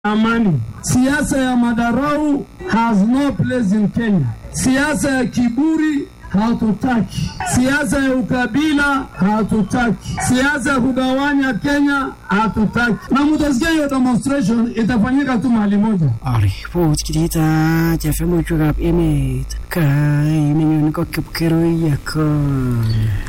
amani. Siasa ya madarau has no place in Kenya. Siasa ya kiburi hatutaki. Siasa ya ukabila hatutaki. Siasa ya kugawanya Kenya hatutaki. Na mutasikia hiyo demonstration itafanyika tu mahali moja. Aripot kitita chefe emet kaimenyon ko kipkerui yakon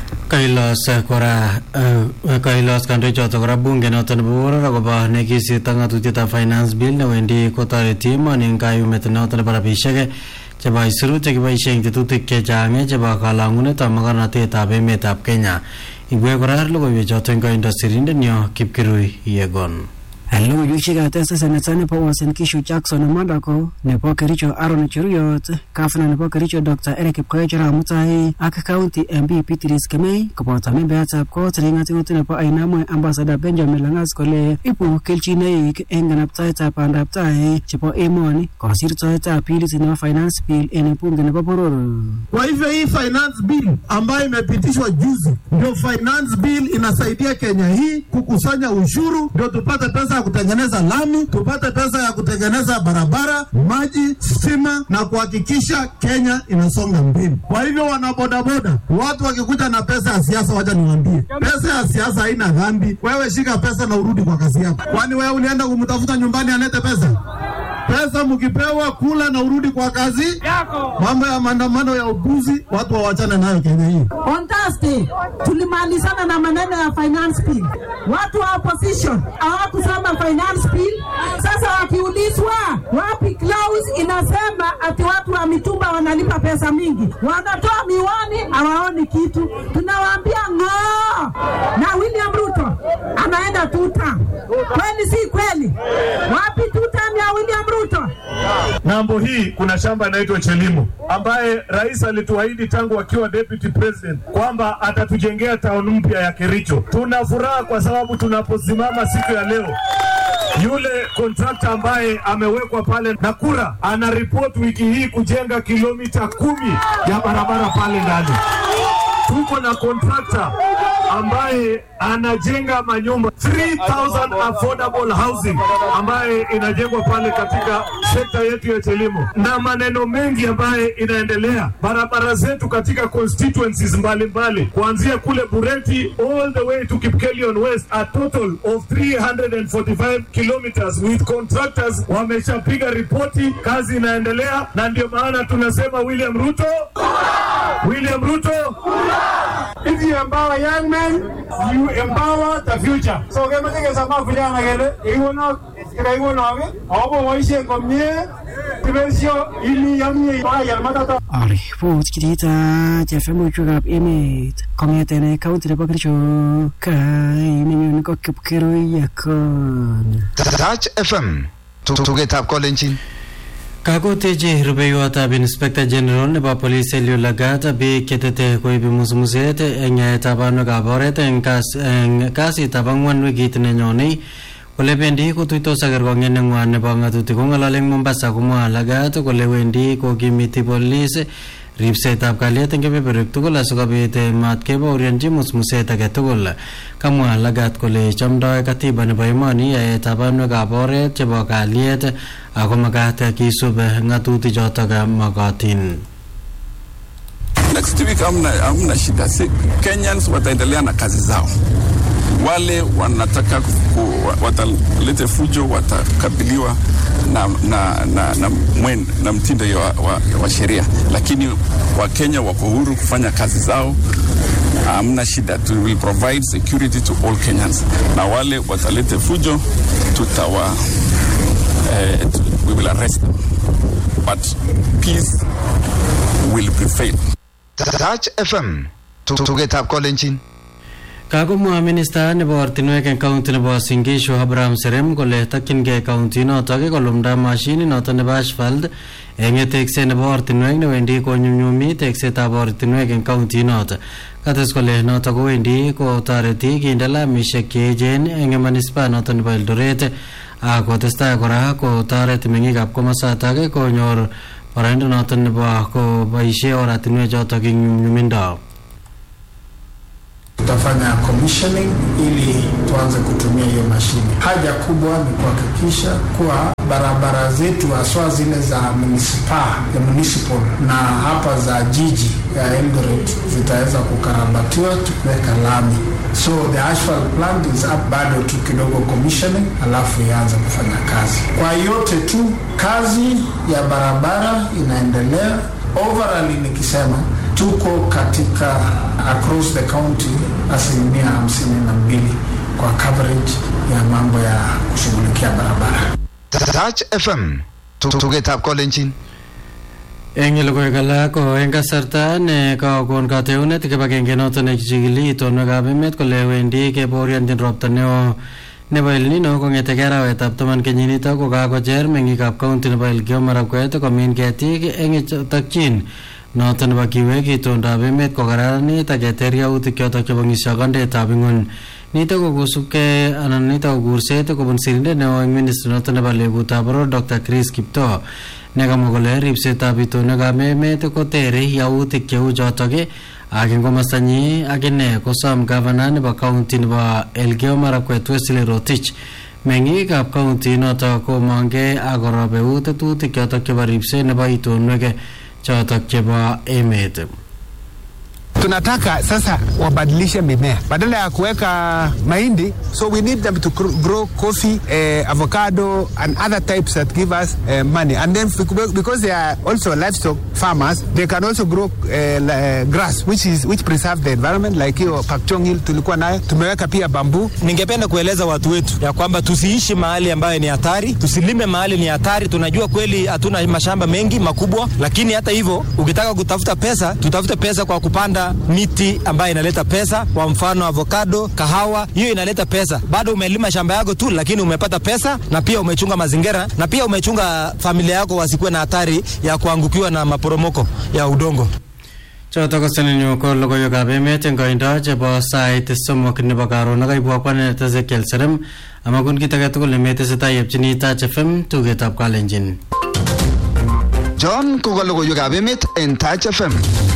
kailos kora eh, kailos kandoichoto kora bunge noto nebo boror akobo nekisirto ng'atutietab finance bill newendi kotoreti emoni eng kayumet noto nebo rabisiek chebo aisurut chekiboisie eng tetutik chechang chebo kalang'unetab mokornotetab emetab Kenya ibwe kora logoiwechoto eng koindo sirindenyo Kipkirui Yegon logoiwek katesa seneta nebo Uasin Gishu Jackson Madako nebo Kericho Aaron Cheruyot gavana nebo Kericho Dr Eric Kipkoech arap Mutai ak county MP Beatrice Kemei koboto membeatab kot neng'atuti nebo Ainamwe ambassador Benjamin Langas kole ibu kelchinoik eng kanabtaetab bandab tai chebo emoni kosirtoetab bilit nebo finance bill en bunge nebo boror Kwa hivyo hii finance bill ambayo imepitishwa juzi, ndio finance bill inasaidia Kenya hii kukusanya ushuru, ndio tupate pesa ya kutengeneza lami, tupate pesa ya kutengeneza barabara, maji, stima na kuhakikisha Kenya inasonga mbele. Kwa hivyo wanabodaboda, watu wakikuja na pesa ya siasa, wacha niwaambie, pesa ya siasa haina dhambi. Wewe shika pesa na urudi kwa kazi yako. Kwani wewe ulienda kumtafuta nyumbani alete pesa? Pesa mkipewa kula na urudi kwa kazi yako. Mambo ya maandamano ya upuzi, watu wawachane nayo Kenya hii. On Thursday tulimalizana na maneno ya finance bill. Watu wa opposition hawakusoma finance bill. Sasa wakiulizwa wapi clause inasema ati watu wa mitumba wanalipa pesa mingi, wanatoa miwani, hawaoni kitu. Tunawaambia ng'oo, na William Ruto anaenda tuta. Kweli si kweli? Wapi tuta ya William Ruto? Ng'ambo hii kuna shamba inaitwa Chelimo ambaye rais alituahidi tangu akiwa deputy president kwamba atatujengea town mpya ya Kericho. Tuna furaha kwa sababu tunaposimama siku ya leo yule kontrakta ambaye amewekwa pale Nakura ana report wiki hii kujenga kilomita kumi ya barabara pale ndani. Tuko na kontrakta ambaye anajenga manyumba 3000 affordable housing ambaye inajengwa pale katika sekta yetu ya Chelimo, na maneno mengi ambaye inaendelea. Barabara zetu katika constituencies mbalimbali kuanzia kule Bureti all the way to Kipkelion West, a total of 345 kilometers with contractors wameshapiga ripoti, kazi inaendelea, na ndio maana tunasema William Ruto, William Ruto If you empower young men, you empower the future. So kemache kesama vijana kele ikono ikono ake akobo boisien komie kibesio ili yamie bayar matata Aripot kitita chefe emet kong'eten county nebo Kericho kaimenyon ko Kipkerui yakon Touch FM tugetab kolenjin kakotechi rubeiwotab inspector general nebo police Eliud Lagat biik chetete koibi musmuset eng yaetab banwekab oret eng kas- eng kasitab ang'wan wikit nenyonei kole bendi kotuitos ak kerkong'et neng'wan nebo ng'atutik kong'olole eng Mombasa komwa Lagat kole wendi kokimiti police ripsetab kalyet eng kebeberwek tugul asikobit eh, matkebaorionji musmuset age tugul kamwa Lagat kole chomdoi katiba nebo emoni yaetab banwekab oret chebo kalyet ako makat kisub ng'atutik chotok mokotin Next week hamna, hamna shida. Si, Kenyans wataendelea na kazi zao. Wale wanataka ku, watalete fujo watakabiliwa na, na, na, na, mwen, na mtindo wa, wa, wa sheria, lakini Wakenya wako huru kufanya kazi zao. Hamna shida, we will provide security to all Kenyans, na wale watalete fujo tutawa eh, we will arrest them, but peace will prevail. Touch FM tugetab kolenjin kakomwa minista nebo ortinwek eng kaunti nebo Uasin Gishu Abraham Serem kole takchingei kaunti notok kolumda mashinit notok nebo asphalt eng tekset nebo ortinwek newendi konyumnyumi teksetab ortinwek eng kaunti notok kates kole notok kowendi kotoreti kinde lamishek cheechen eng manispa notok nebo Eldoret ak kotestai kora kotoret meng'ikab komosatak konyor boroindo notok nebo koboisie oratinwek chotok eng nyumnyumindo tutafanya commissioning ili tuanze kutumia hiyo mashine. Haja kubwa ni kuhakikisha kuwa barabara zetu haswa zile za municipal, ya municipal na hapa za jiji ya Eldoret zitaweza kukarabatiwa tukiweka lami. So the asphalt plant is up, bado tu kidogo commissioning, alafu ianze kufanya kazi. Kwa yote tu kazi ya barabara inaendelea. Overall nikisema tuko katika across the county asilimia hamsini na mbili kwa coverage ya mambo ya kushughulikia barabara. Touch FM tugetab kolenjin eng logoiwek alak ko eng kasarta ne kakon kateunet kibagenge noton nekichikili itonwekab emet kole wendi kebaorionjin ropta neo nebo El Nino kong'etegei arawetab taman kenyinitok ko kakocher meng'ikab kaunti nebo Elgeyo Marakwet komin ketik eng takchin noton nebo kiwek itondab emet kokararanit ak keter yautik chotok chebo ng'isyokondetab ing'ony nitok ko kosubkei anan nitok ko kurset kobun sirindet neo eng ministry noton nebo legutab boror Dr. Chris Kiptoo nekamwa kole ripsetab itonwekab emet kotere yautik cheu chotok ak eng komostanyi akine kosom gavana nebo kaunti nebo Elgeyo Marakwet Wesley Rotich meng'ikab kaunti notok komongkei ak korob eut tetutik chotok chebo ripset nebo itonwek chotok chebo emet tunataka sasa wabadilishe mimea badala ya kuweka mahindi so we need them to grow coffee eh, avocado and other types that give us eh, money and then because they are also livestock farmers they can also grow eh, uh, grass which is which preserve the environment like hiyo Pakchong Hill tulikuwa nayo tumeweka pia bambu ningependa kueleza watu wetu ya kwamba tusiishi mahali ambayo ni hatari tusilime mahali ni hatari tunajua kweli hatuna mashamba mengi makubwa lakini hata hivyo ukitaka kutafuta pesa tutafute pesa kwa kupanda miti ambayo inaleta pesa, kwa mfano avocado, kahawa, hiyo inaleta pesa. Bado umelima shamba yako tu, lakini umepata pesa na pia umechunga mazingira na pia umechunga familia yako wasikuwe na hatari ya kuangukiwa na maporomoko ya udongo. chotok ko seninyu ko logoiwekab emet eng koindo chebo sait somok nebo karon akaibwa kwanet Ezekiel Serem amakun kit age tugul nemetesetai yepchini Touch FM tugetab kalenjin John ko ka logoiwekab emet en Touch FM